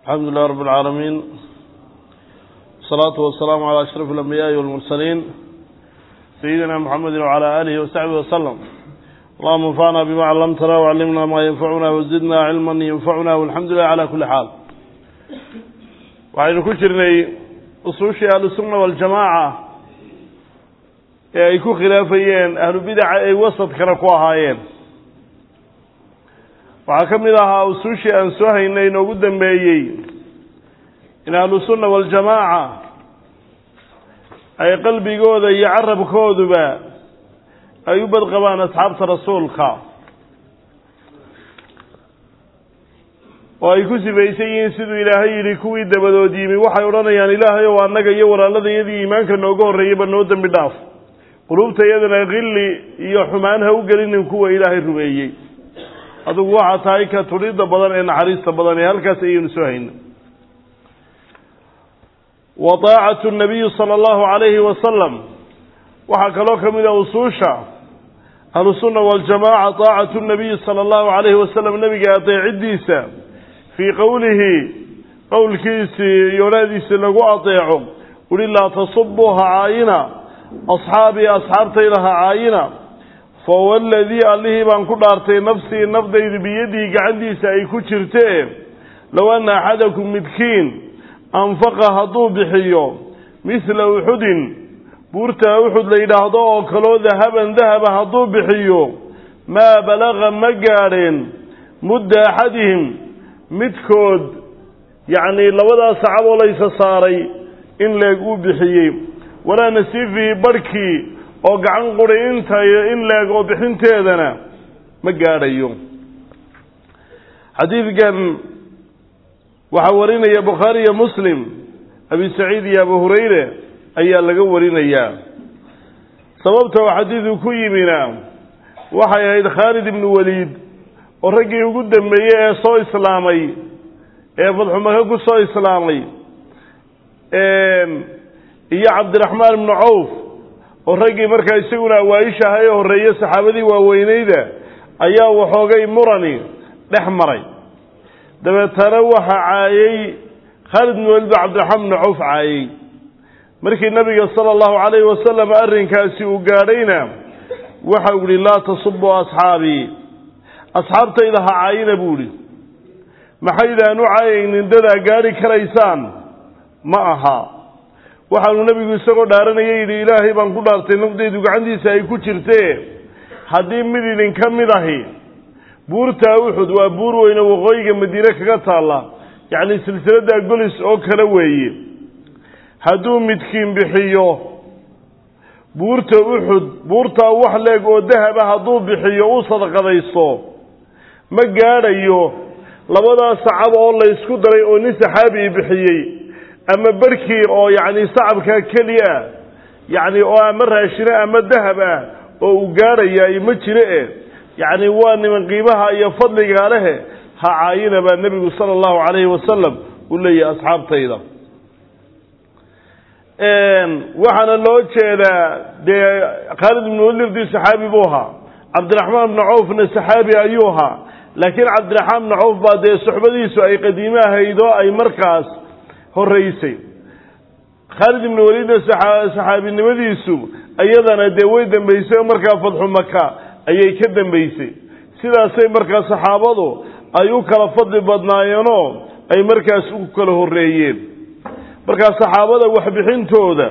الحمد لله رب العالمين والصلاة والسلام على أشرف الأنبياء والمرسلين سيدنا محمد وعلى آله وصحبه وسلم اللهم انفعنا بما علمتنا وعلمنا ما ينفعنا وزدنا علما ينفعنا والحمد لله على كل حال waxaynu ku jirnay usuushii ahlusunna waljamaaca ee ay ku khilaafayeen ahlubidaca ay wasadkana ku ahaayeen waxaa ka mid ahaa usuushii aan soo haynay inoogu dambeeyey in ahlusunna waljamaaca ay qalbigooda iyo carabkooduba ay u badqabaan asxaabta rasuulka oo ay ku sifaysan yihiin siduu ilaahay yidhi kuwii dabadood yimi waxay odhanayaan ilaahay ow annaga iyo walaaladayadii iimaanka nooga horreeyeyba noo dembi dhaaf qulubtayadana khilli iyo xumaan ha u gelinin kuwa ilaahay rumeeyey adugu waxaa tahay ka tudhidda badan ee naxariista badan ee halkaas ayaynu soo hayna wa taacatu nabiyi sala allahu calayhi wasalam waxaa kaloo ka mid a usuusha ahlusunna waljamaaca taacatu nabiyi sala allahu calayhi wasalam nebiga adeecidiisa fii qowlihi qowlkiisii iyo odhaadiisii lagu adeeco uhi laa tasubuu ha caayina asxaabii asxaabtayda ha caayina fawaladii allihii baan ku dhaartay nafsii nafdaydu biyadii gacantiisa ay ku jirtee low anna axadakum midkiin anfaqa hadduu bixiyo mithla uxudin buurta uxud la yidhaahdo oo kaloo dahaban dahaba hadduu bixiyo maa balaga ma gaadheen mudda axadihim midkood yacnii labadaas sacaboo laysa saaray in leeg uu bixiyey walaa nasiifihi barhkii oo gacan quri inta in leeg oo bixinteedana ma gaadhayo xadiidkan waxaa warinaya bukhaari iyo muslim abi saciid iyo abu hurayre ayaa laga warinayaa sababta oo xadiidu ku yimina waxay ahayd khaalid ibnu waliid oo raggii ugu dambeeyey ee soo islaamay ee fadxu maka ku soo islaamay iyo cabdiraxmaan ibnu cawf oo raggii markaa isaguna awaaisha aha ee horreeye saxaabadii waaweyneyda ayaa waxoogay murani dhex maray dabeetana waxa caayey khaalid ibnu waliid ba cabdiraxmaan ibnu cawf caayey markii nabiga sala allahu calayhi wasalam arrinkaasi uu gaadhayna waxa uu yihi laa tasubuu asxaabii asxaabtayda ha caayina buu idhi maxaydaan u caayaynin dadaa gaadhi karaysaan ma aha waxaanu nebigu isagoo dhaaranaya yidhi ilaahay baan ku dhaartay nafdaydu gacantiisa ay ku jirtee haddii mid idinka mid ahi buurtaa uxud waa buur weyne waqooyiga madiine kaga taalla yacni silsiladda golis oo kale weeye hadduu midkiin bixiyo buurta uxud buurtaa wax leeg oo dahaba hadduu bixiyo uu sadaqadaysto ma gaadhayo labadaas sacab oo laysku daray oo nin saxaabii bixiyey ama barhkii oo yacni sacabkaa keliya yacni oo ama raashine ama dahab ah oo uu gaadhayaa ma jire e yacni waa niman qiimaha iyo fadligaa lehe ha caayina baa nebigu sala allahu calayhi wasalam uu leeyahay asxaabtayda waxaana loo jeedaa dee khaalid ibnu walirdi saxaabi buu ahaa cabdiraxmaan ibnu cawfna saxaabi ayuu ahaa laakiin cabdiraxmaan ibnu cawf baa dee suxbadiisu ay qadiime ahayd oo ay markaas horreysay khaalid ibnu waliidna saxaabinimadiisu iyadana dee way dambeysay oo markaa fadxu maka ayay ka dambeysay sidaasay markaa saxaabadu ay u kala fadli badnaayeenoo ay markaas u kala horreeyeen markaa saxaabada waxbixintooda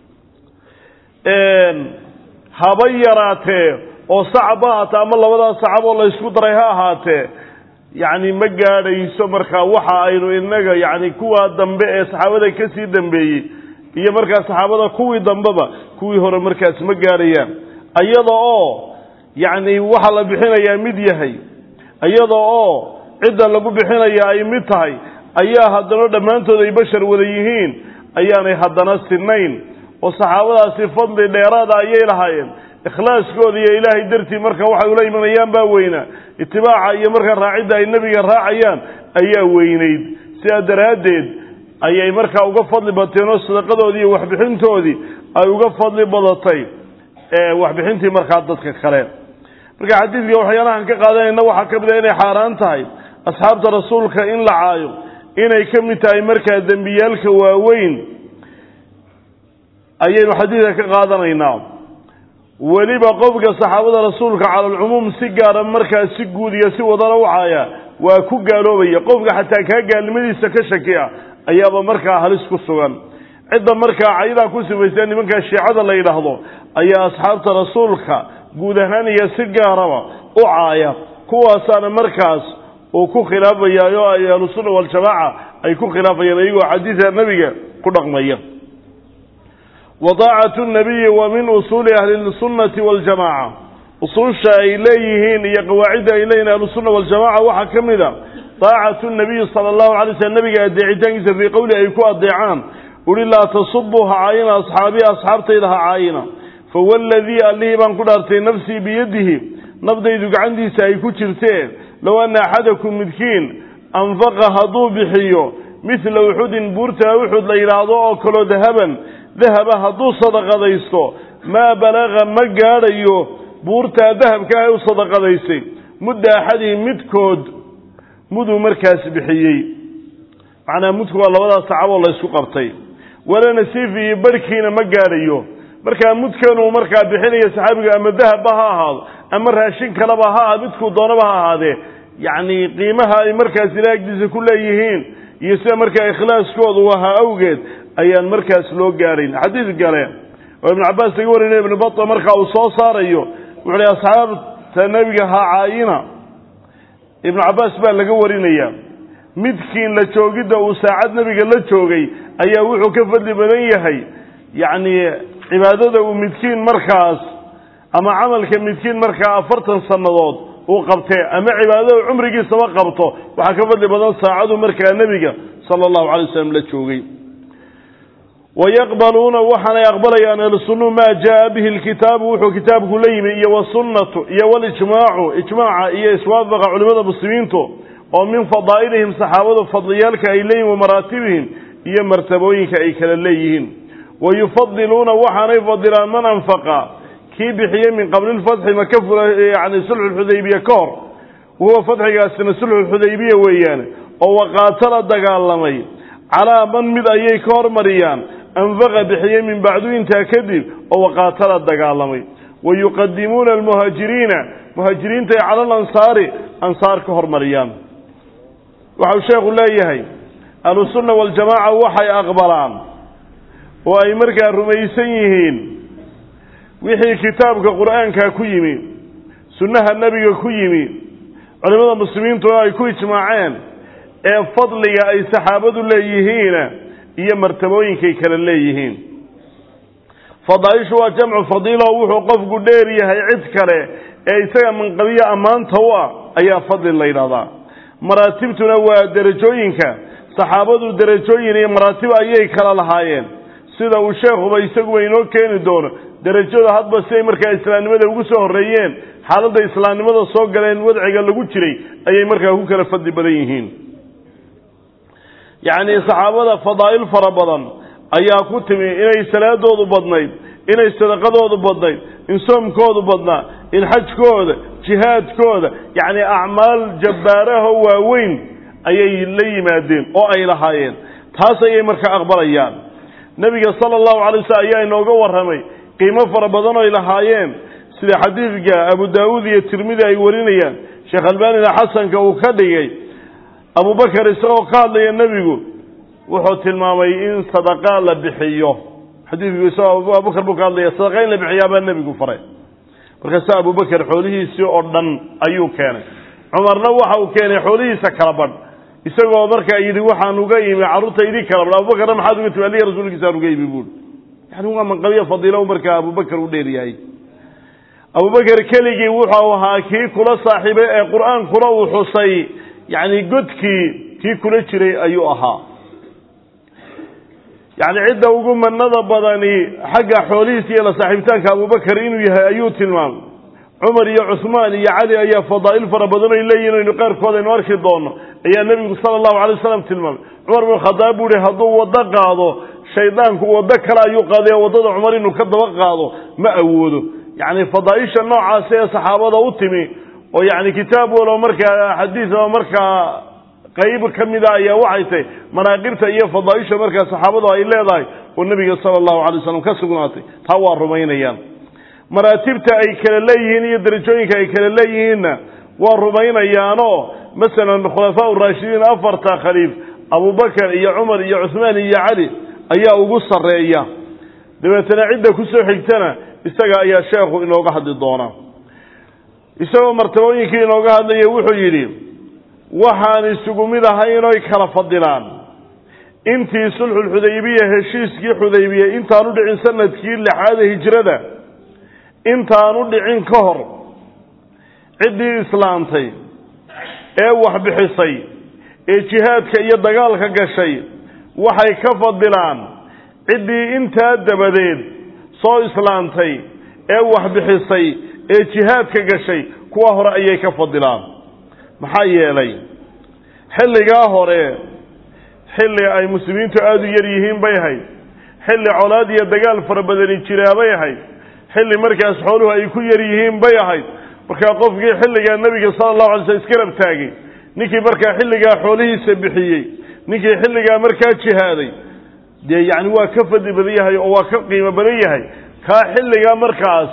haba yaraatee oo sacab ha ahaatee ama labadaas sacab oo laysku daray ha ahaatee yacni ma gaadhayso markaa waxa aynu inaga yacni kuwa dambe ee saxaabada ka sii dambeeyey iyo markaa saxaabada kuwii dambeba kuwii hore markaas ma gaadhayaan iyada oo yacni waxa la bixinayaa mid yahay iyada oo cidda lagu bixinaya ay mid tahay ayaa haddana dhammaantood ay bashar wada yihiin ayaanay haddana sinayn oo saxaabadaasi fadli dheeraada ayay lahaayeen ikhlaaskooda iyo ilaahay dartii marka waxay ula imanayaan baa weynaa itibaaca iyo markaa raacidda ay nebiga raacayaan ayaa weynayd sidaa daraaddeed ayay markaa uga fadli bateen oo sadaqadoodii iyo waxbixintoodii ay uga fadli badatay waxbixintii markaa dadka kale marka xadiidka waxyaalahan ka qaadanayna waxaa ka mid a inay xaaraan tahay asxaabta rasuulka in la caayo inay ka mid tahay markaa dembiyaalka waaweyn ayaynu xadiidka ka qaadanaynaa weliba qofka saxaabada rasuulka cala alcumuum si gaara markaa si guud iyo si wadana wacaya waa ku gaaloobaya qofka xataa kaa gaalnimadiisa ka shakiya ayaaba markaa halis ku sugan cidda markaa caydaa ku sifaystaa nimankaa shiicada la yidhaahdo ayaa asxaabta rasuulka guud ahaan iyo si gaaraba u caaya kuwaasaana markaas uu ku khilaafaya oo ay ahlusunna waljamaaca ay ku khilaafayaan iyagoo xadiida nebiga ku dhaqmaya wadaacatu nabiyi wa min usuuli ahli sunnati waljamaca usuusha ay leeyihiin iyo qawaacidda ay leeyihin ahlusunna waljamaca waxaa ka mid a daacatu nabiyi sala allahu alay slm nabiga adeecitaankiisa fii qowli ay ku adeecaan uri laa tasubuu ha caayina asxaabii asxaabtayda ha caayina fawaladii allihii baan ku dhaartay nafsii biyadihi nafdaydu gacantiisa ay ku jirteen low anna axadakum midkiin anfaqa hadduu bixiyo midla uxudin buurta uxud la yidhaahdo oo kaloo dahaban dahaba hadduu sadaqadaysto maa balaga ma gaadhayo buurtaa dahabka ah u sadaqadaysay mudda axadihi midkood muduu markaas bixiyey macnaa mudku waa labadaas sacaboo la ysku qabtay wala nasiif iyo barhkiina ma gaadhayo markaa mudkanuu markaa bixinaya saxaabiga ama dahabba ha ahaado ama raashin kaleba ha aha midkuu doonaba ha ahaadee yacni qiimaha ay markaas ilaa agdiisa ku leeyihiin iyo sida markaa ikhlaaskoodu ahaa awgeed ayaan markaas loo gaadhayn xadiid gale oo ibnu cabbaas laga warinaya ibnu bata markaa uu soo saarayo wuxu hi asxaabta nebiga ha caayina ibnu cabbaas baa laga warinaya midkiin la joogidda uu saacad nebiga la joogay ayaa wuxuu ka fadli badan yahay yacni cibaadada uu midkiin markaas ama camalka midkiin markaa afartan sannadood uu qabtee ama cibaadada cumrigiisaba qabto waxaa ka fadli badan saacadu markaa nebiga sala allahu calay wasalam la joogay wayaqbaluuna waxaanay aqbalayaan ahlusunnuhu maa jaa bihi lkitaabu wuxuu kitaabku la yimi iyo wasunnatu iyo walijmaacu ijmaaca iyo iswaafaqa culimada muslimiintu oo min fadaa'ilihim saxaabadu fadliyaalka ay leeyihin wa maraatibihim iyo martabooyinka ay kala leeyihiin wayufadiluuna waxaanay fadilaan man anfaqa kii bixiyey min qabli lfatxi maka fula yani sulxuxudaybiya ka hor wahuwa fatxigaasina sulxuxudaybiya weeyaane oo waqaatala dagaalamay calaa man mid ayay ka hormariyaan anfaqa bixiyey min bacdu intaa kadib oo waqaatala dagaalamay wa yuqadimuuna almuhaajiriina muhaajiriintaay cala alansaari ansaar ka hormariyaan waxau sheekhu leeyahay ahlusunna waljamaaca waxay aqbalaan oo ay markaa rumaysan yihiin wixii kitaabka qur'aanka ku yimi sunnaha nebiga ku yimi culimmada muslimiintuna ay ku ijmaaceen ee fadliga ay saxaabadu leeyihiina iyo martabooyinkay kala leeyihiin fadaaishu waa jamcu fadiila oo wuxuu qofku dheer yahay cid kale ee isaga manqabiya ammaanta u ah ayaa fadli la yidhahdaa maraatibtuna waa derajooyinka saxaabadu derajooyin iyo maraatib ayay kala lahaayeen sida uu sheekhuba isaguba inoo keeni doono derajada hadba siday markaa islaamnimada ugu soo horreeyeen xaaladda islaamnimada soo galeen wadciga lagu jiray ayay markaa ku kala fadli badan yihiin yacnii saxaabada fadaa'il fara badan ayaa ku timi inay salaadoodu badnayd inay sadaqadoodu badnayd in soomkoodu badnaa in xajkooda jihaadkooda yacni acmaal jabbaaraho waaweyn ayay la yimaadeen oo ay lahaayeen taas ayay markaa aqbalayaan nebiga sala allahu calay waslm ayaa inooga warramay qiimo fara badan oy lahaayeen sida xadiidka abu daawuud iyo tirmidi ay warinayaan sheekh albaanina xasanka uu ka dhigay abubakar isagoo ka hadlaya nebigu wuxuu tilmaamay in sadaqa la bixiyo xadiidku isagoo abubakar buu ka hadlaya sadaqa in la bixiyaabaa nebigu faray markaasa abubakar xoolihiisii oo dhan ayuu keenay cumarna waxa uu keenay xoolihiisa kala badh isagoo markaa yidhi waxaan uga yimi carruurta idii kala badh abubakarna maxaad uga timi aliya rasuulkiisaan uga yimi buuri yani waa manqabiya fadiilo markaa abubakar u dheer yahay abubakar keligii wuxuu ahaa kii kula saaxiibay ee qur-aankuna uu xusay yacni godkii kii kula jiray ayuu ahaa yacni cidda ugu manada badani xagga xoolihiisa iyo la saaxiibitaanka abubakar inuu yahay ayuu tilmaamay cumar iyo cusmaan iyo cali ayaa fadaa'il fara badan ay leeyihin aynu qaarkood aynu arki doono ayaa nebigu sala allahu alay wasalam tilmaamay cumar bin khadaab buu ihi hadduu waddo qaado shaydaanku waddo kale ayuu qaaday waddada cumar inuu ka daba qaado ma awoodo yacni fadaaisha noocaasi ee saxaabada u timi oo yacni kitaab walo markaa xadiis oo markaa qayb ka mida ayaa waxay tahay manaaqibta iyo fadaaisha markaa saxaabadu ay leedahay oo nebiga sala allahu alay wasalam ka sugnaatay taa waa rumaynayaan maraatibta ay kala leeyihiin iyo darajooyinka ay kala leeyihiinna waa rumaynayaanoo masalan khulafaa raashidiin afarta khaliif abubakar iyo cumar iyo cuhmaan iyo cali ayaa ugu sarreeya dabeetana cidda kusoo xigtana isaga ayaa sheekhu inooga hadli doonaa isagoo martabooyinkii inooga hadlaya wuxuu yidhi waxaan isugu mid ahay inoy kala fadilaan intii sulxulxudaybiya heshiiskii xudaybiya intaanu dhicin sanadkii lixaada hijrada intaanu dhicin ka hor ciddii islaamtay ee waxbixisay ee jihaadka iyo dagaalka gashay waxay ka fadilaan ciddii intaa dabadeed soo islaamtay ee waxbixisay ee jihaadka gashay kuwa hore ayay ka fadilaan maxaa yeelay xilligaa hore xilli ay muslimiintu aada u yar yihiin bay ahayd xilli colaad iyo dagaal fara badani jiraabay ahayd xilli markaas xooluhu ay ku yar yihiin bay ahayd markaa qofkii xilligaa nebiga sala allahu alay slam iskarab taagay ninkii markaa xilligaa xoolihiisa bixiyey ninkii xilligaa markaa jihaaday dee yacni waa ka fadli badan yahay oo waa ka qiimo badan yahay kaa xilligaa markaas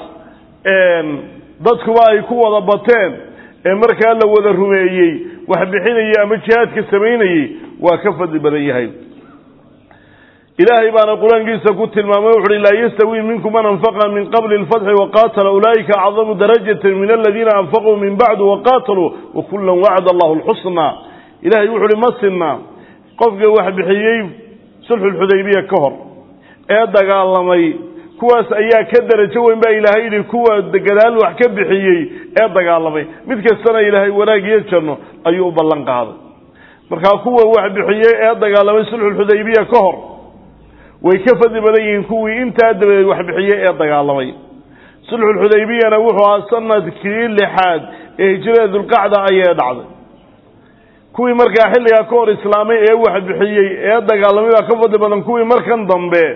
dadkuba ay ku wada bateen ee markaa la wada rumeeyey wax bixinayey ama jihaadka samaynayey waa ka fadli badan yahay ilaahay baana qur-aankiisa ku tilmaamay wuxu uhi laa yastawi minkum man anfaqa min qabli lfatxi waqaatala ulaa'ika acdamu darajatan min aladiina anfaquu min bacdu waqaataluu wakullan wacada allahu lxusna ilahay wuxu uhi ma sinna qofka wax bixiyey sulxulxudaybiya ka hor ee dagaalamay kuwaas ayaa ka darajo weyn baa ilaahay yidhi kuwa gadaal wax ka bixiyey ee dagaalamay mid kastana ilaahay wanaag iyo janno ayuu u ballan qaaday markaa kuwa wax bixiyey ee dagaalamay sulxulxudaybiya ka hor way ka fadli badan yihiin kuwii intaa dabadeed wax bixiyey ee dagaalamay sulxulxudaybiyana wuxuu ahaa sanadkii lixaad ee hijrada dulqacda ayay dhacday kuwii markaa xilligaa ka hor islaamay ee wax bixiyey ee dagaalamay baa ka fadli badan kuwii markan dambe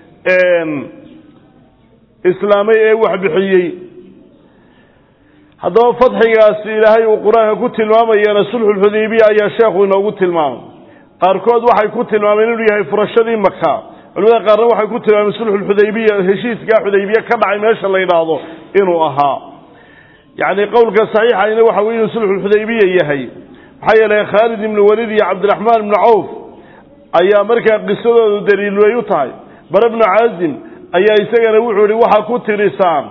islaamay ee wax bixiyey haddaba fadxigaasi ilaahay uu qur-aanka ku tilmaamayana sulxulxudaybiya ayaa sheekhu inoogu tilmaamay qaarkood waxay ku tilmaameen inuu yahay furashadii maka culimada qaarna waxay ku tilmaameen sulxulxudaybiya heshiiskaa xudaybiya ka dhacay meesha la yidhaahdo inuu ahaa yacni qowlka saxiixayna waxa weye inuu sulxulxudaybiya yahay maxaa yeelay khaalid ibnu walid iyo cabdiraxmaan ibnu cawf ayaa markaa qisadoodu daliil way u tahay bare bnu caazim ayaa isagana wuxuu yihi waxaa ku tirisaan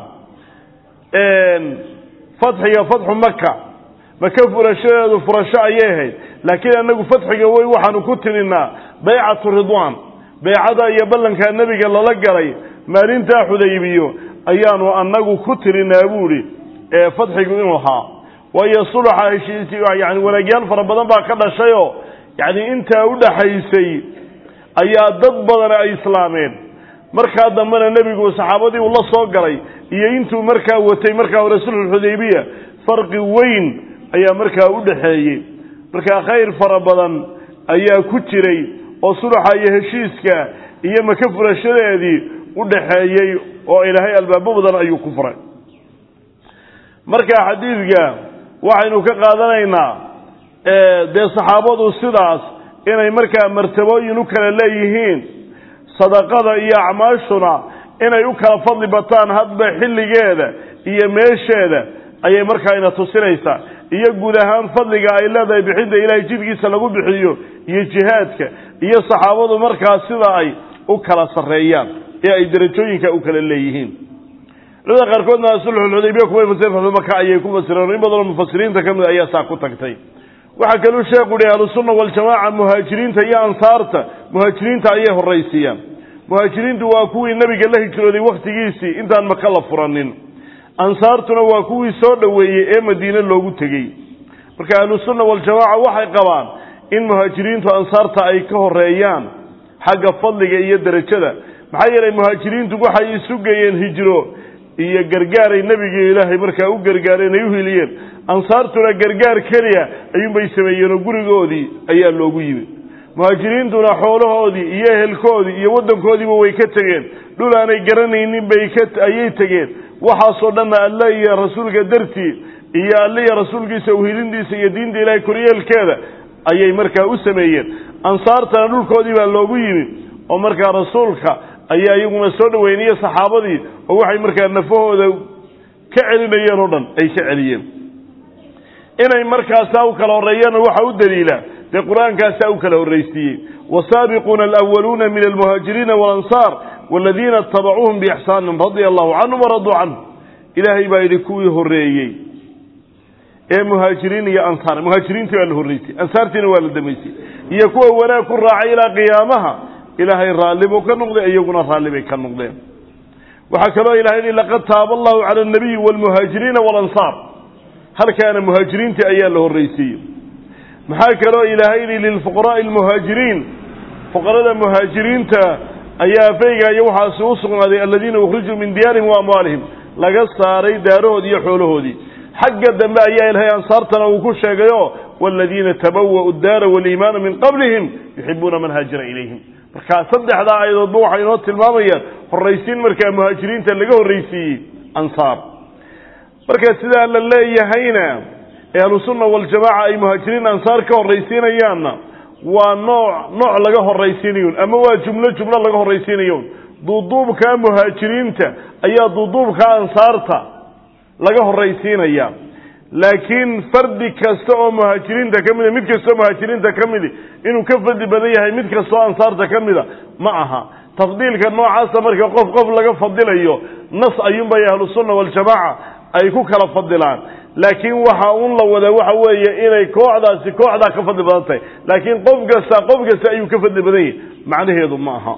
fatxiga fatxu maka maka furashadeedu furasho ayay ahayd laakiin annagu fatxiga wey waxaanu ku tirinaa baycatu ridwaan baycada iyo ballankaa nebiga lala galay maalintaa xudaybiyo ayaanu annagu ku tirinaa buuhi fatxigu inuu ahaa waayo suluxa heshiis yani wanaagyaal fara badan baa ka dhashayoo yani intaa udhaxaysay ayaa dad badan ay islaameen markaa dambena nebigu saxaabadii uu la soo galay iyo intuu markaa watay markaa hore sulxulxudaybiya farqi weyn ayaa markaa u dhaxeeyey markaa khayr fara badan ayaa ku jiray oo suluxa iyo heshiiska iyo maka furashadeedii u dhaxeeyey oo ilaahay albaabo badan ayuu ku furay marka xadiidka waxaynu ka qaadanaynaa dee saxaabadu sidaas inay markaa martabooyin u kala leeyihiin sadaqada iyo acmaashuna inay u kala fadli bataan hadba xilligeeda iyo meesheeda ayay markaa ina tusinaysaa iyo guud ahaan fadliga ay leedahay bixidda ilaahay jidkiisa lagu bixiyo iyo jihaadka iyo saxaabadu markaa sida ay u kala sarreeyaan ee ay derajooyinka u kala leeyihiin culimada qaarkoodna sulxulxudaybiya kumay fasireen fatxumaka ayay ku fasireen in badanoo mufasiriinta ka mid ayaa saa ku tagtay waxaa kaluu sheekhu yihi ahlusunna waljamaaca muhaajiriinta iyo ansaarta muhaajiriinta ayay horraysiiyaan muhaajiriintu waa kuwii nebiga la hijrooday wakhtigiisii intaan maka la furanin ansaartuna waa kuwii soo dhoweeyey ee madiine loogu tegey marka ahlusunna waljamaaca waxay qabaan in muhaajiriintu ansaarta ay ka horeeyaan xagga fadliga iyo derajada maxaa yeelay muhaajiriintu waxay isu geeyeen hijro iyo gargaaray nebigii ilaahay markaa u gargaareen ay u hiliyeen ansaartuna gargaar keliya ayuunbay sameeyeen oo gurigoodii ayaa loogu yimid muhaajiriintuna xoolahoodii iyo ehelkoodii iyo waddankoodiiba way ka tegeen dhul aanay garanaynin bay ka ayay tegeen waxaasoo dhanna alle iyo rasuulka dartii iyo alle iyo rasuulkiisa uhilintiisa iyo diinta ilaahay koryeelkeeda ayay markaa u sameeyeen ansaartana dhulkoodii baa loogu yimi oo markaa rasuulka ayaa iyaguna soo dhaweynaya saxaabadii oo waxay markaa nafahooda ka celinayeen oo dhan ay ka celiyeen inay markaasaa u kala horreeyaanna waxaa u daliila dee qur-aankaasaa u kala horraysiiyey wasaabiquuna alwaluuna min almuhaajiriina walansaar waladiina itabacuuhum biixsaanin radia allahu canhum waraduu canhu ilaahay baa yidhi kuwii horreeyey ee muhaajiriin iyo ansaar muhaajiriintii baa la horraysay ansaartiina waa la damaysay iyo kuwa wanaag ku raacay ilaa qiyaamaha ilaahay raalli buu ka noqday iyaguna raalli bay ka noqdeen waxaa kaloo ilahay yihi laqad taaba allahu cala alnabiyi waalmuhaajiriina waalansaar halkaana muhaajiriintii ayaa la horraysiiyey maxaa kaloo ilaahay yihi lilfuqaraai almuhaajiriin fuqarada muhaajiriinta ayaa faygayo waxaasi u sugnaaday aladiina ukhrijuu min diyaarihim wa amwaalihim laga saaray daarahoodii iyo xoolahoodii xagga dambe ayaa ilahay ansaartana uu ku sheegayo waladiina tabawa'u daara waliimaana min qablihim yuxibuuna man haajara ilayhim markaa saddexdaa aayadoodba waxay inoo tilmaamayaan horraysiin markaa muhaajiriinta laga horraysiiyey ansaar marka sidaa la leeyahayna ee ahlusunna waljamaaca ay muhaajiriin ansaar ka horraysiinayaanna waa nooc nooc laga horraysiinayon ama waa jumlo jumlo laga horraysiinayon duuduubkaa muhaajiriinta ayaa duuduubkaa ansaarta laga horraysiinaya laakiin fardi kasta oo muhaajiriinta ka mida mid kastoo muhaajiriinta ka midi inuu ka fadli badan yahay mid kastoo ansaarta ka mida ma aha tafdiilka noocaasa marka qof qof laga fadilayo nas ayuunbay ahlusunna waljamaaca ay ku kala fadilaan laakiin waxa un la wadaa waxa weeye inay kooxdaasi kooxdaa ka fadli badan tahay laakiin qof kasta qof kasta ayuu ka fadli badan yahay macnaheedu ma aha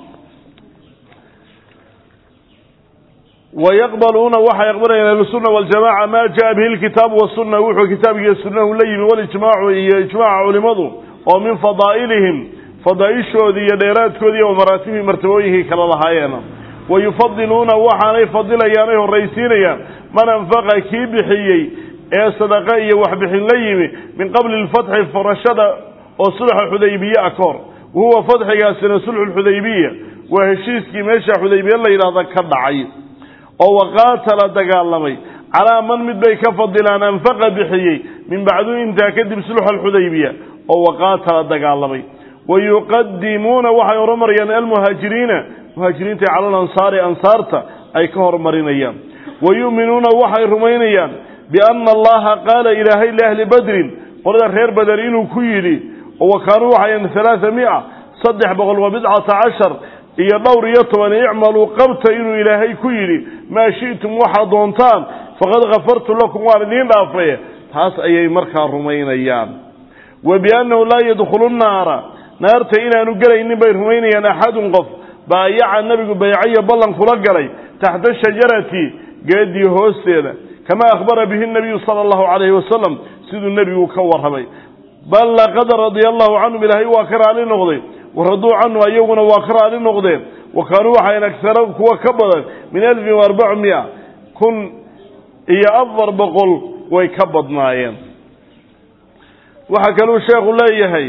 wayaqbaluuna waxay aqbalayaan ahlusunna waljamaca maa jaa bihi lkitaabu wasunna wuxuu kitaabkiiyo sunnahu la yimi walijmaacu iyo ijmaaca culimadu oo min fadaa'ilihim fadaaishoodii iyo dheeraadkoodii iyo maraatibihii martabooyinkii kala lahaayeena wayufadiluuna waxaanay fadilayaan ay horraysiinayaan man anfaqa kii bixiyey ee sadaqa iyo waxbixin la yimi min qabli lfatxi furashada oo sulxa xudaybiye a ka hor wahuwa fadxigaasina sulxu lxudaybiya waa heshiiskii meesha xudaybiye la yidhaahda ka dhacay oo waqaatala dagaalamay calaa man mid bay ka fadilaan anfaqa bixiyey min bacdu intaa kadib sulxa alxudaybiya oo waqaatala dagaalamay wayuqadimuuna waxay horumarayaan almuhaajiriina muhaajiriinta cala alansaari ansaarta ay ka horumarinayaan wayu'minuuna waxay rumaynayaan biana allaha qaala ilaahay liahli badrin qolada reer bader inuu ku yidhi oo wa kaanuu waxayan halaaa mia saddex boqol wa bidcata cashar iyo dhowr iyo toban icmaluu qabta inuu ilaahay ku yidhi maa shi'tum waxaad doontaan faqad kafartu lakum waan idiin dhaafay taas ayay markaa rumaynayaan wa biannahu laa yadkhulu nnaara naarta inaanu gelaynin bay rumaynayaan axadun qof baayaca nebigu baycayo ballan kula galay taxta shajarati geedii hoosteeda kama akhbara bihi nabiyu sala allahu calayhi wasalam siduu nebigu ka warramay bal laqad radia allahu canhum ilaahay waa ka raali noqday waraduu canhu ayaguna waa ka raali noqdeen wa kaanuu waxayn agara kuwa ka badan min alfin wa arbac mia kun iyo afar boqol way ka badnaayeen waxaa kaluu sheekhu leeyahay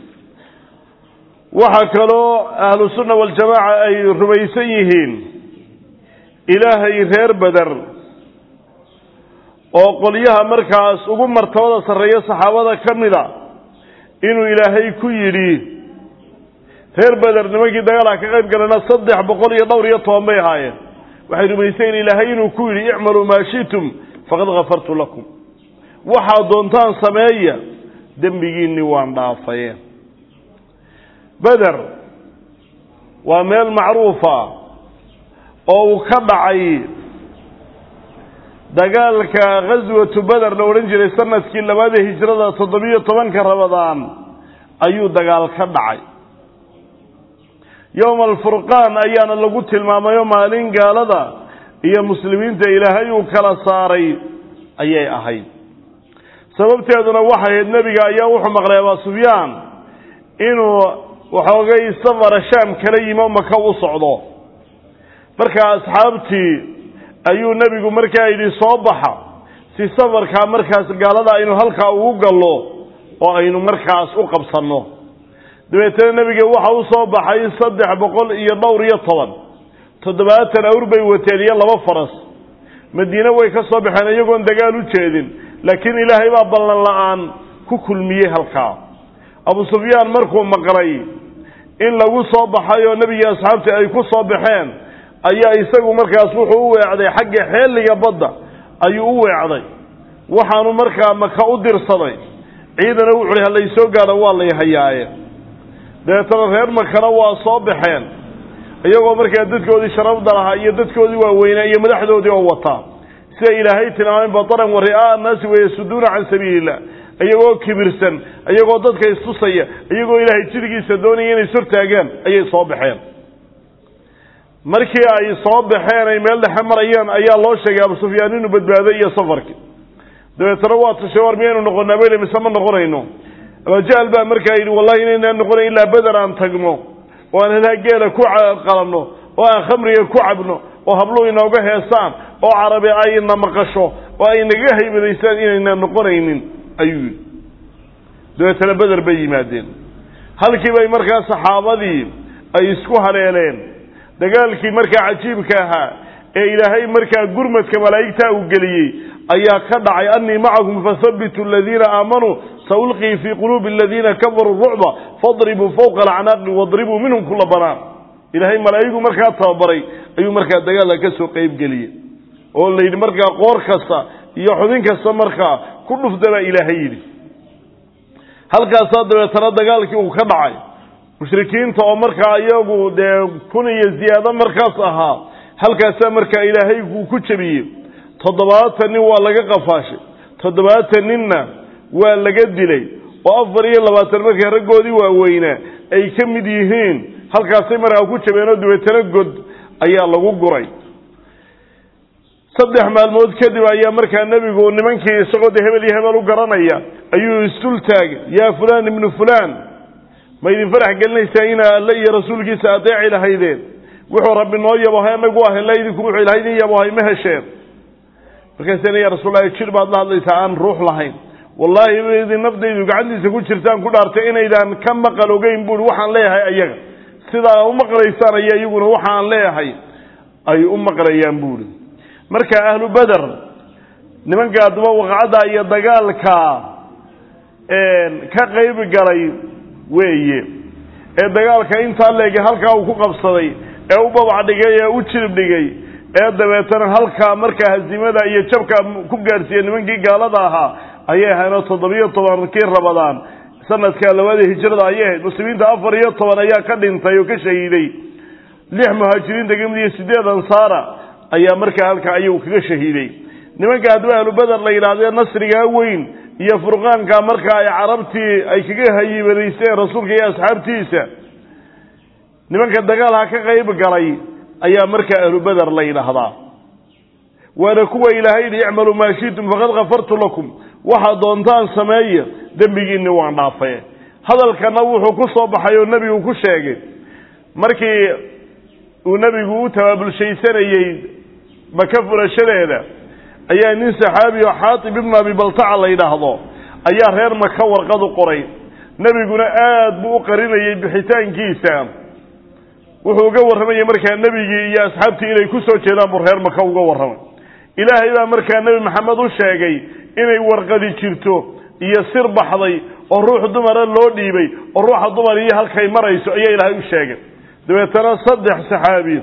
waxaa kaloo ahlu sunna waljamaaca ay rumaysan yihiin ilaahay reer beder oo qolyaha markaas ugu martabada sarreeya saxaabada ka mida inuu ilaahay ku yidhi reer beder nimankii dagaalha ka qayb galana saddex boqol iyo dhowr iyo toban bay ahaayeen waxay rumaysayen ilaahay inuu ku yidhi icmaluu maa shi'tum faqad kafartu lakum waxaad doontaan sameeya dembigiinni waan dhaafaye beder waa meel macruufa oo uu ka dhacay dagaalka ghaswatu beder la odhan jiray sanadkii labaada hijrada toddobiyo tobanka rabadaan ayuu dagaal ka dhacay yowma alfurqaan ayaana lagu tilmaamayo maalin gaalada iyo muslimiinta ilaahay uu kala saaray ayay ahayd sababteeduna waxay ahayd nebiga ayaa wuxuu maqlay abaa sufyaan inuu waxoogay safara shaam kala yimi o maka u socdo markaa asxaabtii ayuu nebigu markaa yidhi soo baxa si safarkaa markaas gaalada aynu halkaa ugu gallo oo aynu markaas u qabsanno dabeetana nebiga waxa u soo baxay saddex boqol iyo dhowr iyo toban toddobaatan awr bay wateen iyo laba faras madiine way ka soo baxeen iyagoon dagaal u jeedin laakiin ilaahay baa ballan la-aan ku kulmiyey halkaa abu sufyaan markuu maqlay in lagu soo baxay oo nebigii asxaabtii ay ku soo baxeen ayaa isagu markaas wuxuu u weecday xagga xeeliga badda ayuu u weecday waxaanu markaa maka u dirsaday ciidana wuxuuhi halaysoo gaadho waa lay hayaaye dabeetana reer makana waa soo baxeen iyagoo markaa dadkoodii sharafda lahaa iyo dadkoodii waaweynaa iyo madaxdoodii oo wataa sida ilaahay tilmaamay bataran wa ri'aa annaasi wayasuduuna can sabiili illah iyagoo kibirsan iyagoo dadka istusaya iyagoo ilaahay jidgiisa doonaya inay sortaagaan ayay soo baxeen markii ay soo baxeen ay meel dhexe marayeen ayaa loo sheegay abu sufyaan inuu badbaaday iyo safarkii dabeetana waa tashay war miyaynu noqonaa bele mise ma noqonayno abajahl baa markaa yidhi wallahi inaynaan noqonayn ilaa beder aan tagno oo aan helaa geela ku qalanno oo aan khamriga ku cabno oo habluhu inooga heesaan oo carabi ayna maqasho oo ay naga haybadaysaan inaynaan noqonaynin ayuu yidhi dabeetana beder bay yimaadeen halkii bay markaa saxaabadii ay isku haleeleen dagaalkii markaa cajiibka ahaa ee ilaahay markaa gurmadka malaa'igtaa uu geliyey ayaa ka dhacay annii macakum fahabitu aladiina aamanuu saulqii fii quluubi aladiina kafaruu rucba fadribuu fawqa alacnaaqi wadribuu minhum kula banaan ilaahay malaa'igu markaa tababaray ayuu markaa dagaalka ka soo qeybgeliyey oo la yidhi markaa qoor kasta iyo xubin kasta markaa ku dhufda baa ilaahay yidhi halkaasaa dabeetana dagaalkii uu ka dhacay mushrikiinta oo markaa iyagu dee kun iyo ziyaado markaas ahaa halkaasaa markaa ilaahay uu ku jebiyey toddobaatan nin waa laga qafaashay toddobaatan ninna waa laga dilay oo afar iyo labaatan markaa raggoodii waaweynaa ay ka mid yihiin halkaasay markaa ku jabeenoo dabeetana god ayaa lagu guray saddex maalmood kadib ayaa markaa nebigu nimankii isagoo de hebel iyo hebel u garanaya ayuu isdul taagay yaa fulaan ibnu fulaan ma idin farax gelinaysaa inaa alle iyo rasuulkiisa adeeci lahaydeen wuxuu rabbi noo yabohay anagu ah ila idinku wuxuu ilahay idin yabohay ma hesheen markaasana ya rasuullahi jir baad la hadlaysaa aan ruux lahayn wallaahi idin nafdaydu gacantiisa ku jirtaan ku dhaartay inaydaan ka maqal ogeyn buui waxaan leeyahay ayaga sidaa u maqlaysaan aya iyaguna waxaan leeyahay ay u maqlayaan buuri marka ahlu beder nimanka addaba waqacadda iyo dagaalka ka qayb galay weeye ee dagaalka intaa leegay halkaa uu ku qabsaday ee u babac dhigay ee u jirib dhigay ee dabeetana halkaa markaa hazimada iyo jabka ku gaadhsiiya nimankii gaalada ahaa ayay ahaynoo toddobiyo tobankii rabadaan sanadka labaada hijrada ayay ahayd muslimiinta afar iyo toban ayaa ka dhintay oo ka shahiiday lix muhaajiriinta kamid iyo sideed ansaara ayaa markaa halkaa ayagu kaga shahiiday nimanka haddaba ahlu beder la yidhaahdee nasrigaa weyn iyo furqaanka marka ay carabtii ay kaga hayibadaysteen rasuulka iyo asxaabtiisa nimanka dagaalha ka qayb galay ayaa markaa ahlu beder la yidhaahdaa waana kuwa ilaahay yidhi icmaluu maa shitum faqad kafartu lakum waxaad doontaan sameeya dembigiinni waan dhaafay hadalkana wuxuu ku soo baxay oo nebigu ku sheegay markii uu nebigu u tabaabulshaysanayey maka furashadeeda ayaa nin saxaabi oo xaatib ibnu abi baltaca la yidhaahdo ayaa reer maka warqad u qoray nebiguna aad buu u qarinayay bixitaankiisa wuxuu uga warramayay markaa nebigii iyo asxaabtii inay ku soo jeedaan buu reer maka uga warramay ilaahay baa markaa nebi maxamed u sheegay inay warqadi jirto iyo sir baxday oo ruux dumara loo dhiibay oo ruuxa dumar iyo halkay marayso ayaa ilaahay u sheegay dabeetana saddex saxaabi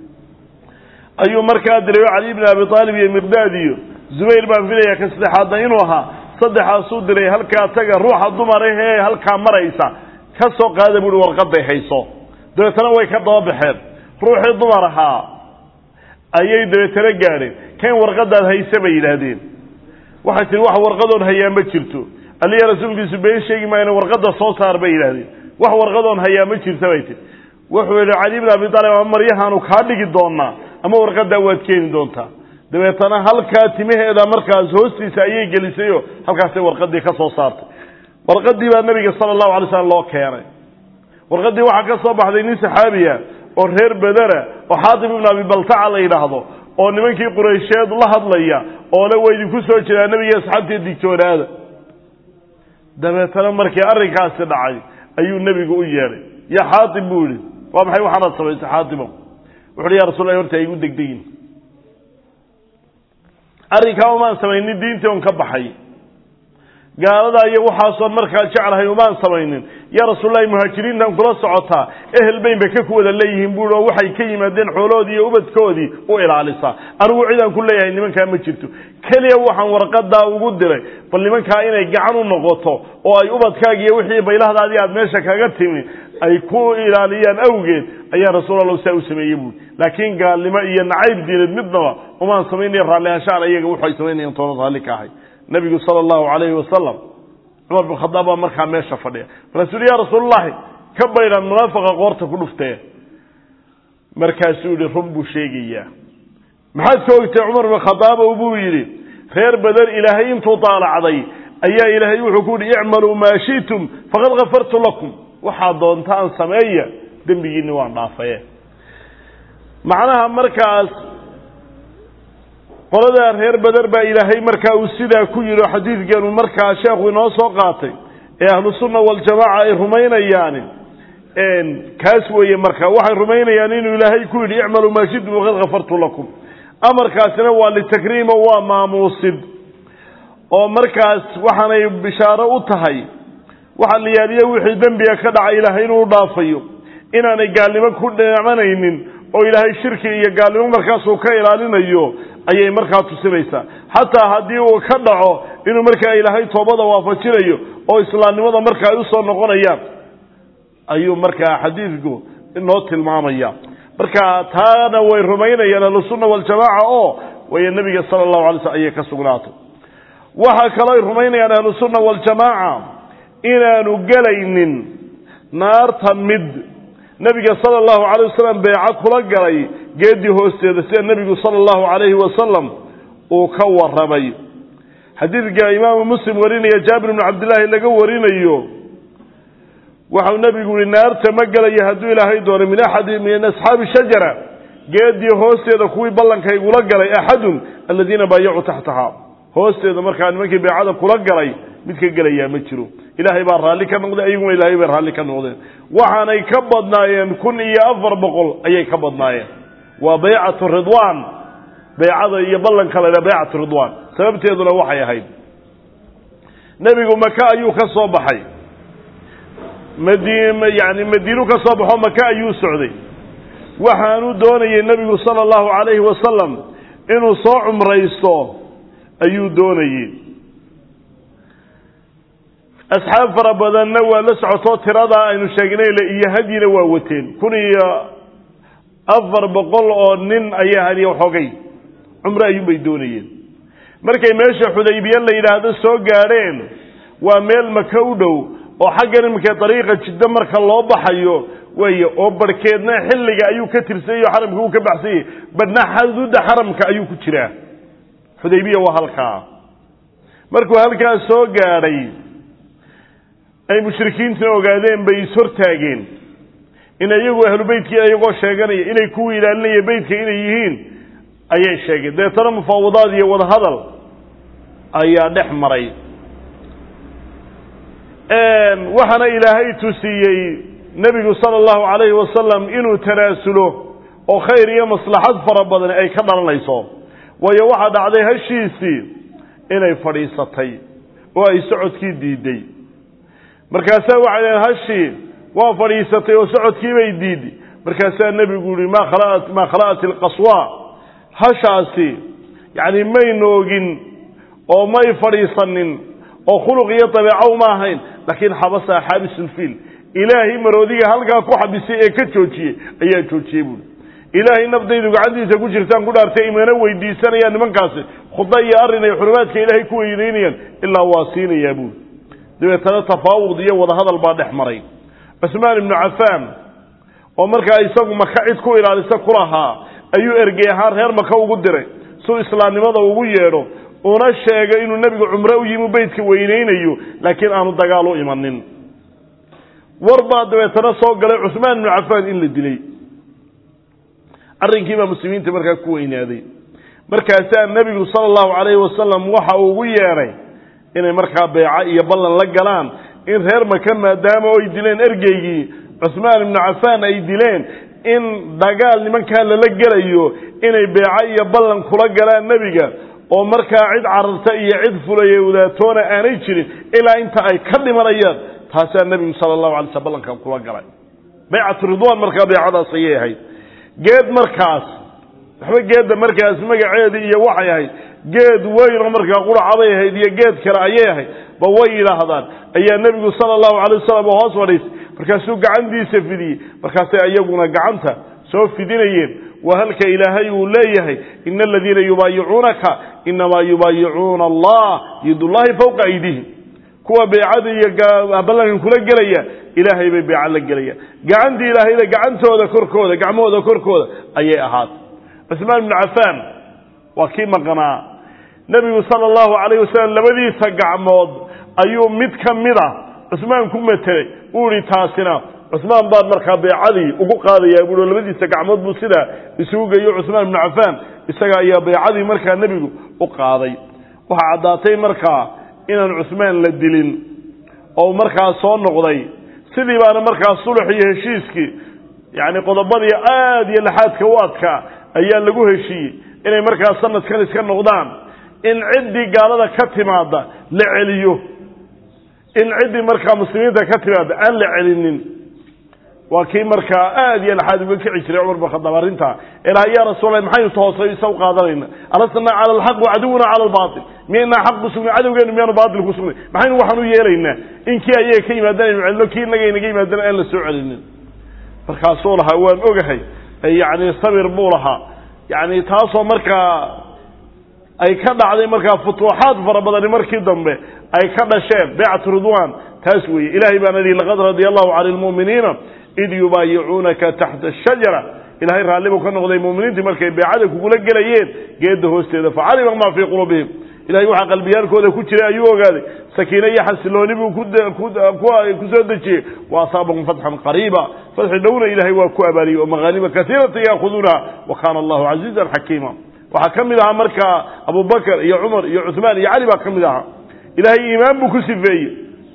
ayuu markaa diray cali ibni abi aalib iyo miqdaad iyo zubayr baan filaya ka saddexaadna inuu ahaa saddexaasuu diray halkaa taga ruuxa dumarahee halkaa maraysa ka soo qaada buuhi warqaday hayso dabeetana way ka daba baxeen ruuxii dumar ahaa ayay dabeetana gaadheen kan warqadaad hayse bay yidhaahdeen waxay tihi wax warqadoon hayaa ma jirto aliya rasuulkiisu been sheegi maayna warqada soo saar bay yidhahdeen wax warqadoon hayaa ma jirta bay tihi wuxuu yidhi cali ibn abi aalib ama maryahaanu kaa dhigi doonaa ama warqadaa waad keeni doontaa dabeetana halkaa timaheeda markaas hoostiisa ayay gelisayoo halkaasay warqadii ka soo saartay warqadii baa nabiga sala allahu alay slam loo keenay warqadii waxaa ka soo baxday nin saxaabiya oo reer bedera oo xaatib ibnu abi baltaca la yidhaahdo oo nimankii quraysheed la hadlaya oo le waa idinku soo jeedaa nebiga asxaabtii digtoonaada dabeetana markii arrinkaasi dhacay ayuu nebigu u yeedhay ya xaatib buu yihi waa maxay waxaanaad samaysay xaatimo wuxu uhi ya rasul lah horta igu degdegin arrinkaama maan samaynin diintii on ka baxay gaaladaa iyo waxaasoon markaa jeclahay umaan samaynin yaa rasuullahi muhaajiriintan kula socotaa ehel bayn bay ka ku wada leeyihiin buui oo waxay ka yimaadeen xooloodii iyo ubadkoodii u ilaalisaa anigu cidaan ku leeyahay nimankaa ma jirto keliya waxaan warqadaa ugu diray bal nimankaa inay gacan u noqoto oo ay ubadkaaga iyo wixii baylahdaadii aad meesha kaga timi ay ku ilaaliyaan awgeed ayaa rasuul alla saa u sameeyey buui laakiin gaalnimo iyo nacayb diineed midnaba umaan samaynaya raallihanshaan ayaga waxay samaynayaan toona raalli ka ahay nabigu sala allahu calayhi wasalam cumar bin khadaab baa markaa meesha fadhiya markaasuu yihi ya rasuulllahi ka baydhaan munaafaqa qoorta ku dhuftee markaasuu yihi run buu sheegayaa maxaad ka ogtay cumar bin khadaab buu yidhi reer badan ilaahay intuu daalacday ayaa ilaahay wuxuu ku yihi icmaluu maa shi'tum faqad kafartu lakum waxaad doontaan sameeya dembigiinni waan dhaafaye macnaha markaas qoladaa reer beder baa ilaahay markaa uu sidaa ku yidhi oo xadiidkeenu markaa sheekhu inoo soo qaatay ee ahlu sunna waljamaaca ay rumaynayaan kaas weeye marka waxay rumaynayaan inuu ilaahay ku yidhi icmaluu maa shitum waqad kafartu lakum amarkaasina waa litakriimo waa maamuusid oo markaas waxaanay bishaaro u tahay waxa la yaaliyo wixii dembiga ka dhacay ilaahay inuu dhaafayo inaanay gaalnimo ku dheemanaynin oo ilaahay shirki iyo gaalnimo markaasuu ka ilaalinayo ayay markaa tusinaysaa xataa haddii uu ka dhaco inuu markaa ilaahay toobada waafajinayo oo islaamnimada marka ay usoo noqonayaan ayuu markaa xadiidku inoo tilmaamaya marka taana way rumaynayaan ahlusunna waljamaaca oo way nebiga sala allahu alay slm ayay ka sugnaatay waxaa kaloo ay rumaynayaan ahlusunna waljamaaca inaanu gelaynin naarta mid nebiga sala allahu calay wasalam beeco kula galay geedii hoosteeda sida nebigu sala allahu calayhi wasalam uu ka warramay xadiidka imaamu muslim warinaya jaabir bnu cabdillaahi laga warinayo waxau nebigu yihi naarta ma gelaya hadduu ilaahay doono min axadi min asxaabi shajara geedii hoosteeda kuwii ballanka igula galay axadun aladiina baayacuu taxtaha hoosteeda markaa nimankii beecada kula galay mid ka gelayaa ma jiro ilaahay baa raalli ka noqday ayaguna ilaahay bay raalli ka noqdeen waxaanay ka badnaayeen kun iyo afar boqol ayay ka badnaayeen waa baycatu ridwaan baycada iyo ballanka la ydhaha baycatu ridwaan sababteeduna waxay ahayd nebigu maka ayuu ka soo baxay madi yani madiinu ka soo baxo maka ayuu socday waxaanu doonayay nebigu sala allahu calayhi wasalam inuu soo cumraysto ayuu doonayey asxaab fara badanna waa la socotoo tiradaa aynu sheegnay iyo hadyina waa wateen kun iyo afar boqol oo nin ayaa hadiya waxoogay cumre ayuunbay doonayeen markay meesha xudaybiye la yidhaahdo soo gaadheen waa meel maka u dhow oo xaggan iminka dariiqa jiddo marka loo baxayo weeye oo barhkeedna xilliga ayuu ka tirsanyayo xaramka uu ka baxsanyay badhna xaduudda xaramka ayuu ku jiraa xudaybiya waa halkaa markuu halkaas soo gaadhay ay mushrikiintuna ogaadeen bay ishortaageen in iyagu ahlu beytkii iyagoo sheeganaya inay kuwii ilaalinaya beytka inay yihiin ayay sheegeen deetana mufaawadaad iyo wadahadal ayaa dhex maray waxaana ilaahay tusiyey nebigu sala allahu calayhi wasalam inuu tanaasulo oo khayr iyo maslaxad fara badan ay ka dhalanayso waayo waxaa dhacday hashiisii inay fadhiisatay oo ay socodkii diiday markaasaa waxay dhaheen hashii waa fadhiisatay oo socodkiibay diiday markaasaa nebigu yihi ma khala'at maa khala'at ilqaswa hashaasi yacni may noogin oo may fadhiisanin oo khuluq iyo dabeeco uma ahayn laakiin xabasa xaabisulfiil ilaahay maroodiga halkaa ku xabisay ee ka joojiyey ayaa joojiyey buui ilaahay nafdaydu gacantiisa ku jirtaan ku dhaartay imana weydiisanayaan nimankaasi khuda iyo arrin ay xurumaadka ilaahay ku weynaynayaan ilaa waa siinayaa buui dabeetana tafaawud iyo wadahadal baa dhex maray cusmaan ibnu cafaan oo markaa isagu maka cid ku ilaalisa ku lahaa ayuu ergey ahaan reer maka ugu diray suu islaamnimada ugu yeedho una sheegay inuu nebigu cumre u yimi beytka weynaynayo laakiin aanu dagaal u imanin war baa dabeetana soo galay cusmaan ibnu cafaan in la dilay arrinkiibaa muslimiinta markaa ku weynaaday markaasaa nebigu sala allahu calayhi wasalam waxa uu ugu yeedhay inay markaa beeco iyo ballan la galaan in reer maka maadaama ay dileen ergeygii cusmaan ibnu cafaan ay dileen in dagaal nimankaa lala gelayo inay beeco iyo ballan kula galaan nebiga oo markaa cid cararta iyo cid fulaya wadaatoona aanay jirin ilaa inta ay ka dhimanayaan taasaa nebigu sala allahu alay sl ballankan kula galay baycatu ridwaan markaa baycadaas ayay ahayd geed markaas waxba geedda markaas magaceedii iyo waxay ahayd geed weynoo markaa quracabay ahayd iyo geed kale ayay ahayd ba way yidhaahdaan ayaa nebigu sala allahu alay wasalam oo hoos fadhiisay markaasuu gacantiisa fidiyey markaasay iyaguna gacanta soo fidinayeen waa halka ilaahay uu leeyahay ina aladiina yubaayicuunaka inamaa yubaayicuuna allah yadullahi fawqa aydihim kuwa beecada iyo ballankan kula gelaya ilaahay bay beeca la gelayaan gacantii ilaahayda gacantooda korkooda gacmahooda korkooda ayay ahaatay cusmaan ibnu cafaan waa kii maqnaa nebigu sala allahu calayh wasalam labadiisa gacmood ayuu mid ka mid a cusmaan ku matelay uu ihi taasina cusmaan baan markaa beecadii ugu qaadayaa buui labadiisa gacmood buu sidaa isugu geeyo cusmaan ibnu cafaan isaga ayaa beecadii markaa nebigu u qaaday waxaa caddaatay markaa inaan cusmaan la dilin oo markaa soo noqday sidii baana markaa sulux iyo heshiiskii yacni qodobadii aada iyo laxaadka u adkaa ayaa lagu heshiiyey inay markaa sanadkan iska noqdaan in ciddii gaalada ka timaada la celiyo in ciddii markaa muslimiinta ka timaada aan la celinin waa kii markaa aada iyo laxaad uga kici jiray cumar bin khadaab arrintaa ilaha yaa rasuulla maxaynu toosay isa u qaadanayna alasna cala alxaq wacaduwuna cala albaatil miyaynaa xaq ku sugnay cadowgeenu miyaanu baatil ku sugnay maxaynu waxaan u yeelaynaa in kii ayaga ka yimaadaan aynu celino kii inaga inaga yimaadana aan la soo celinin markaasuu lahaa waan ogahay yacni sabir buu lahaa yacni taasoo markaa ay ka dhacday markaa futuuxaad fara badani markii dambe ay ka dhasheen baycatu ridwan taas weeye ilahay baan idhi laqad radia allahu cani lmu'miniina id yubaayicuunaka taxta ashajara ilahay raallibu ka noqday muminiintii markay beecada kugula gelayeen geedda hoosteeda facalima maa fii quluubihim ilahay waxaa qalbiyaalkooda ku jiray ayuu ogaaday sakiine iyo xasilooni buu ku soo dejiyey wa asaabahum fatxan qariiba fatxi dhowna ilahay waa ku abaaliyey oo maqaanima kaiirata yaakuduunaha wa kaana allahu casiizan xakiima waxaa ka mid ahaa markaa abubakr iyo cumar iyo cuثmaan iyo cali baa ka mid ahaa ilahay iimaan buu ku sifeeyey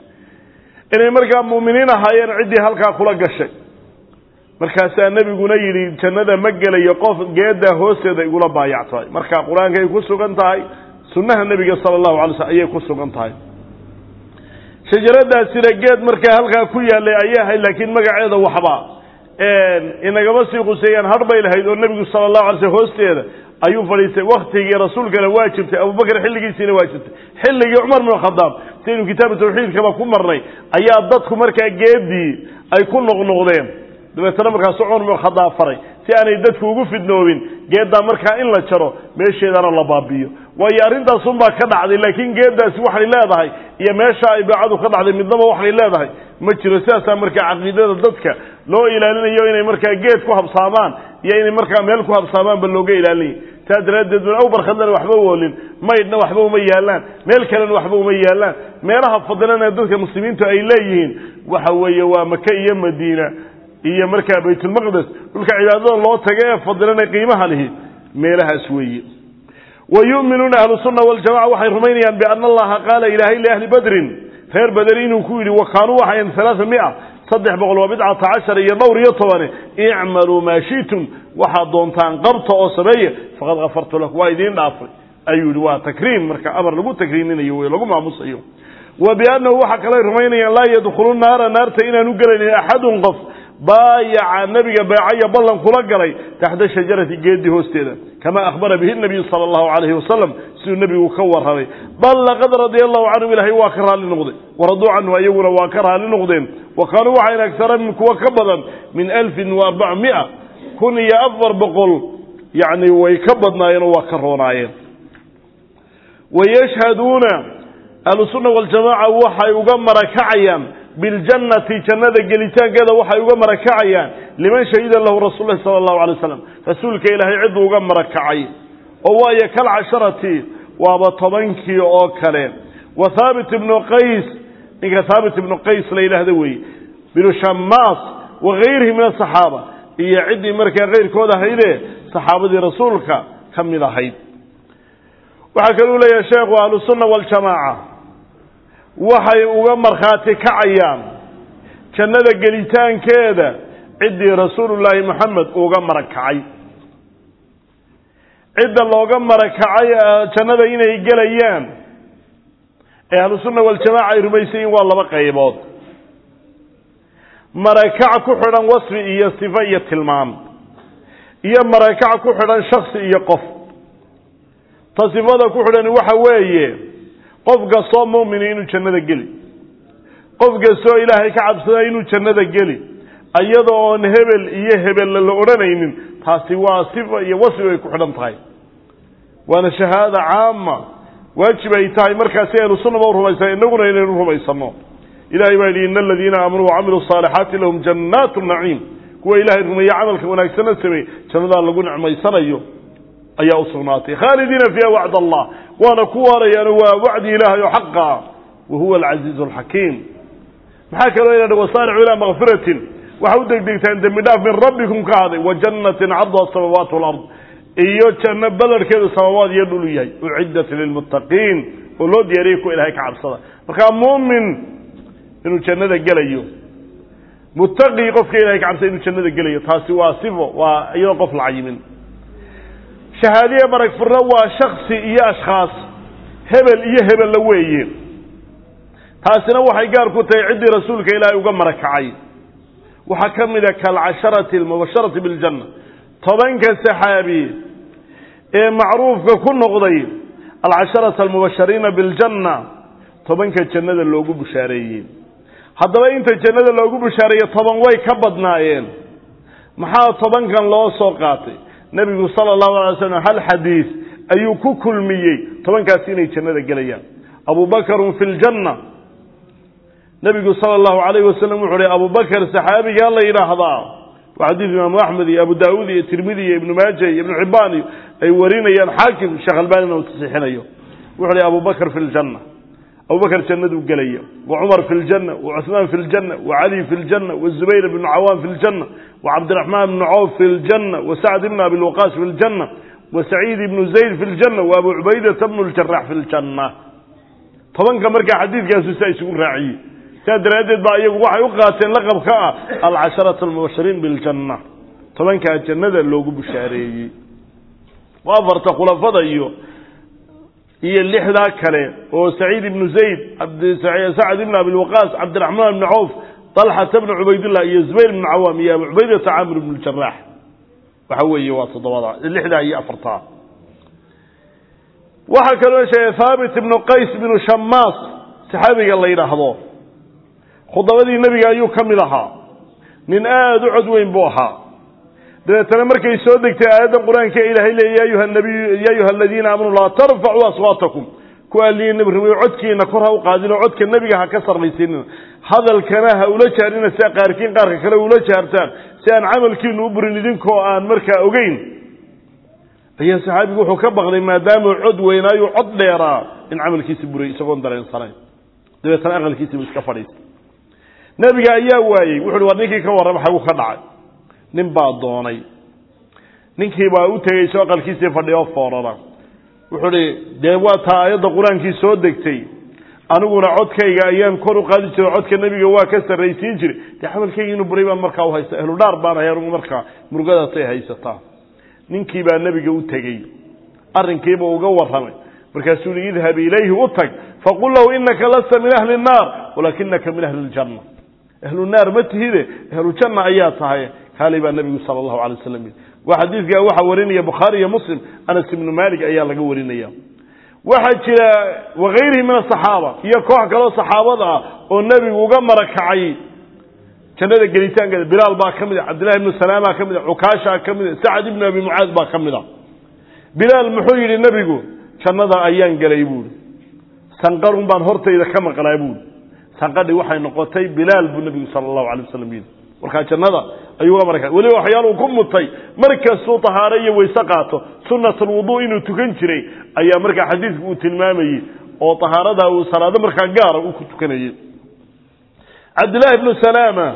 inay markaa mu'miniin ahaayeen ciddii halkaa kula gashay markaasaa nebiguna yidhi jannada ma gelayo qof geeddaa hoosteeda igula baayactahay marka qur-aankay ku sugan tahay sunnaha nebiga sala allahu alay slm ayay ku sugan tahay shajaradaasina geed markaa halkaa ku yaallay ayay ahayd laakiin magaceeda waxba inagama sii quseeyaan har bay lahayd oo nebigu sala allahu alay slm hoosteeda ayuu fadhiistay waktigii rasuulkana waa jirtay abubakr xilligiisiina waa jirtay xilligii cumar bin khadaab sidaynu kitaabu tawxiidkaba ku marnay ayaa dadku markaa geedii ay ku noqnoqdeen dabeetana markaasu cumar bin khadaab faray si aanay dadku ugu fidnoobin geeddaa markaa in la jaro meesheedana la baabiyo waayo arrintaasunbaa ka dhacday laakiin geeddaasi waxay leedahay iyo meesha ay beecadu ka dhacday midnaba waxay leedahay ma jiro sidaasaa markaa caqiidada dadka loo ilaalinayo inay markaa geed ku habsaamaan iyo inay markaa meel ku habsaamaanba looga ilaalinaya saa daraaddeed bun awbarkhadlana waxba woolin maydhna waxba uma yaallaan meel kalena waxba uma yaallaan meelaha fadilana dadka muslimiintu ay leeyihiin waxa weeye waa maka iyo madiina iyo markaa baytulmaqdes dhulka cibaadada loo taga ee fadilana qiimaha lihi meelahaas weeye wa yu'minuuna ahlu sunna waljamaca waxay rumaynayaan biana allaha qaala ilaahay liahli badrin reer baderi inuu ku yidhi wa kaanuu waxayn alaaa mia saddex boqol waa bidcata cashar iyo dhowr iyo tobane icmaluu maa shi'tum waxaad doontaan qabta oo sameeya faqad kafartu lakum waa idiin dhaafay ayuu yihi waa takriim marka amar lagu takriiminayo wey lagu maamusayo wa biannahu waxa kaley rumaynayaan laa yadkhulu naara naarta inaanu gelaynin axadun qof baayaca nebiga beecaya ballan kula galay taxta shajarati geedii hoosteeda kama akhbara bihi nabiyu sala allahu calayhi wasalam siduu nebigu ka warramay bal laqad radia allahu canhum ilaahay waa ka raalli noqday waraduu canhu ayaguna waa ka raalli noqdeen wa kaanuu waxayn agtara min kuwa ka badan min alfin wa arbac mia kun iyo afar boqol yacni way ka badnaayeen oo waa ka roonaayeen wayashhaduuna ahlusunna waljamaaca waxay uga marakacayaan biljannati jannada gelitaankeeda waxay uga marakacayaan liman shahida lahu rasuul lahi sala allahu alay waslam rasuulka ilaahay cidduu uga marakacay oo waayo kal casharati waaba tobankii oo kale wa thaabit ibnu qays ninka thaabit ibnu qays la yidhaahdo weeye binu shamaas wa gayrihi min asaxaaba iyo ciddii markaa kayrkood ahaydee saxaabadii rasuulka ka mid ahayd waxaa kaluu leeyahay sheekhu ahlusunna waljamaaca waxay uga markhaati kacayaan jannada gelitaankeeda ciddii rasuulullaahi moxamed uga marag kacay cidda looga marakacay jannada inay gelayaan ee ahlusunna waljamaaca ay rumaysan yihin waa laba qaybood marakac ku xidhan wasfi iyo sifo iyo tilmaam iyo marakac ku xidhan shaksi iyo qof ta sifada ku xidhani waxa weeye qof kastoo mu'mini inuu jannada geli qof kastoo ilaahay ka cabsada inuu jannada geli iyada oon hebel iyo hebella la odhanaynin taasi waa sifa iyo wasfi bay ku xidhan tahay waana shahaada caama waajib ay tahay markaasi ahlu sunnaba u rumaysan innaguna inaynu rumaysano ilahay baa yidhi ina aladiina aamanuu wacamiluu saalixaati lahum jannaatu naciim kuwa ilahay rumeeye camalka wanaagsanna sameey jannadaa lagu nicmaysanayo ayaa u sugnaatay khaalidiina fiiha wacd allah waana ku waarayaano waa wacdi ilaahay oo xaqa ah wa huwa alcasiizu alxakiim maxaa kaloo ina wasaaricu ilaa makfiratin waxa u degdegtaan dembi dhaaf min rabbikum ka haday wa jannatin cabduha asamaawaat walard iyo janno balarkeedu samaawaad iyo dhulu yahay uciddat lilmuttaqiin oo loo diyaariyay kuwa ilahay ka cabsada markaa muumin inuu jannada gelayo muttaqi qofka ilahay ka cabsada inuu jannada gelayo taasi waa sifo waa iyadoo qof la cayimin shahaadiye marag furna waa shaksi iyo ashkhaas hebel iyo hebella weeye taasina waxay gaar ku tahay ciddii rasuulka ilaahay uga marakacay waxaa ka mid a kaalcasharati almubasharati biljanna tobanka saxaabi ee macruufka ku noqday alcasharata almubashariina biljanna tobanka jannada loogu bushaareeyey haddaba inta jannada loogu bushaareeye toban way ka badnaayeen maxaa tobankan loo soo qaatay nebigu sala allahu alay slam hal xadiis ayuu ku kulmiyey tobankaasi inay jannada gelayaan abubakarun fi ljanna nebigu sala allahu alayh wasalam wuxuu uhi abubakar saxaabigaa la yidhaahdaa waa xadiis imaamu axmed iyo abu daawuud iyo tirmidi iyo ibnu maaja iyo ibnu xibaan iyo ay warinayaan xaakim sheekh albanina uu tasixinayo wuxuu uhi abubakar fi ljanna abubakar jannaduu gelaya wa cumar fi ljanna wa cuثmaan fi ljanna wa cali fi ljanna wa zubayr bnu cawaan fi ljanna wa cabdiraxmaan bnu cawf fi ljanna wa sacd ibn abi lwaqaas fi ljanna wa saciid ibnu zayd fi ljanna wa abu cubaydata bnu ljarax fi ljanna tobanka markaa xadiidkaasu saa isugu raaciyey saa daraaddeed baa iyagu waxay u qaateen laqabka ah alcasharatu almubashiriin biljanna tobankaa jannada loogu bushaareeyey waa afarta khulafada iyo iyo lixdaa kale oo saciid ibnu zayd sacd ibn abi lwaqaas cabdiraxmaan ibni cawf talxata bnu cubaydillah iyo zubayr ibnu cawaam iyo abu cubaydata caamir ibnu ljarax waxa weeye waa toddobada lixdaa iyo afartaa waxaa kaloo sheegay haabit ibnu qays ibnu shamaas saxaabiga la yidhaahdo khudabadii nebiga ayuu ka mid ahaa nin aada u cod weyn buu ahaa dabeetana markay soo degtay aayaddan qur-aanka ilaahay leey ya ayuha nabiyu ya ayuha aladiina aamanuu laa tarfacuu aswaatakum ku alliyi nebi rumeyo codkiina kor ha u qaadin oo codka nebiga ha ka sarraysiinin hadalkana ha ula jaarina sia qaarkiin qaarka kale ula jaartaan si aan camalkiinu u burin idinkoo aan markaa ogeyn ayaa saxaabigu wuxuu ka baqday maadaamuu cod weynaayu cod dheeraa in camalkiisi buray isagoon dareensanayn dabeetana aqalkiisiibu iska fadhiistay nebiga ayaa waayey wuxu uhi war ninkii ka warrama xagu ka dhacay nin baa doonay ninkii baa u tegey soo aqalkiisii fadhiyo foorara wuxuu hi dee waa taa aayadda qur-aankii soo degtay aniguna codkayga ayaan kor u qaadi jiray codka nebiga waa ka sarraysiin jiray dee camalkayga inuu buray baan markaa u haysta ehlu dhaar baan hay anugu markaa murugadaasay haysataa ninkii baa nebiga u tegey arrinkiiba uga warramay markaasuu hi idhab ilayhi u tag faqul lahu inaka lasta min ahli nnaar walaakinaka min ahli ljanna ahlu naar ma tihide ahlu janna ayaa tahay kaalay baa nebigu sala allahu alay waslam yidhi waa xadiidkaa waxaa warinaya bukhaari iyo muslim anas ibnu malik ayaa laga warinaya waxaa jira wakayrihi min asaxaaba iyo koox kaloo saxaabada ah oo nebigu uga marakacay jannada gelitaankeeda bilaal baa ka mid a cabdillahi ibnu salaamaa ka mid a cukaashaa ka mid a sacad ibnu abi mucaad baa ka mid a bilaal muxuu yidhi nebigu jannada ayaan gelay buuri sanqarun baan hortayda ka maqlaa buuri sanqadhi waxay noqotay bilaal buu nebigu sala allahu alay wasalam yidhi markaa jannada ayuu uga maraka weliba waxyaaluu ku mutay markastuu tahaaro iyo weyse qaato sunatulwuduu inuu tukan jiray ayaa markaa xadiidku uu tilmaamayey oo tahaaradaa uu salaado markaa gaara uu ku tukanayey cabdillahi ibnu salaama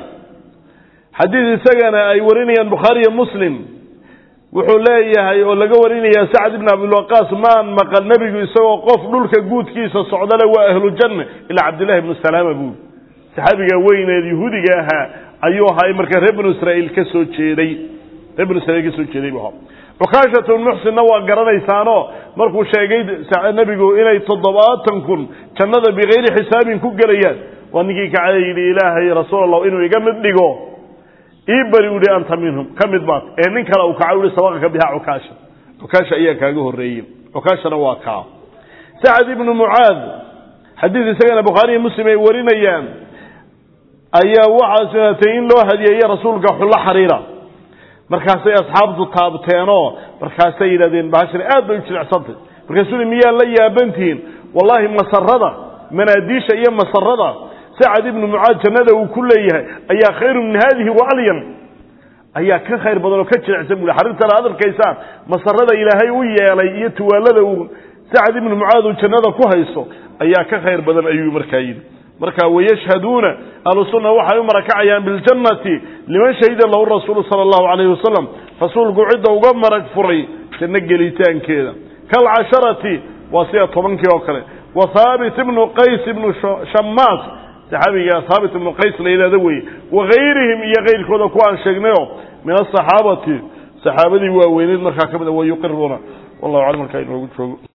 xadiid isagana ay warinayaan bukhaari iyo muslim wuxuu leeyahay oo laga warinaya sacd ibn abilwaqaas maan maqal nebigu isagoo qof dhulka guudkiisa socdale waa ahlu janna ilaa cabdillahi ibnu salaama buuri saxaabiga weyneed yahuudiga ahaa ayuu ahaa markaa reer banu israiil ka soo jeeday reer banu israiil ka soo jeeday buu ahaa cukaashatu muxsinna waa garanaysaanoo markuu sheegay nebigu inay toddobaatan kun jannada bikayri xisaabin ku gelayaan waa ninkii kacada yidhi ilaahay rasuul allah inuu iga mid dhigo ii bari u hi anta minhum ka mid baad ee nin kale uu kaca uhi sabaqaka biha cukaasha cukaasha ayaa kaaga horreeyey cukaashana waa kaa sacad ibnu mucaad xadiid isagana bukhaariiyo muslim ay warinayaan ayaa waxaa sunatay in loo hadiyeeye rasuulka xullo xariira markaasay asxaabtu taabteenoo markaasay yidhahdeen bahashan aad bay u jilicsantay markaasuu i miyaa la yaabantihiin wallaahi masarada manaadiisha iyo masarada sacad ibnu mucaad jannada uu ku leeyahay ayaa khayru min haadihi wa alyan ayaa ka khayr badan oo ka jilicsan bui xariirtana ad arkaysaan masarada ilaahay u yeelay iyo tuwaalada uu sacad ibnu mucaad uu jannada ku hayso ayaa ka khayr badan ayuu markaa yidhi marka wayashhaduuna ahlu sunna waxay u marakacayaan biljannati liman shahida lahu rasuulu sala allahu calayhi wasalam rasuulku cidda uga marag furay janno gelitaankeeda kalcasharati waa sida tobankii oo kale wa haabit ibnu qays ibnu shamaas saxaabiga haabit ibnu qays la yidhahdo weye wagayrihim iyo kayrkooda kuwaan sheegnayo min asaxaabati saxaabadii waaweyneed markaa ka mid a wa yuqiruuna wallahu aclam markaa inoogu joogo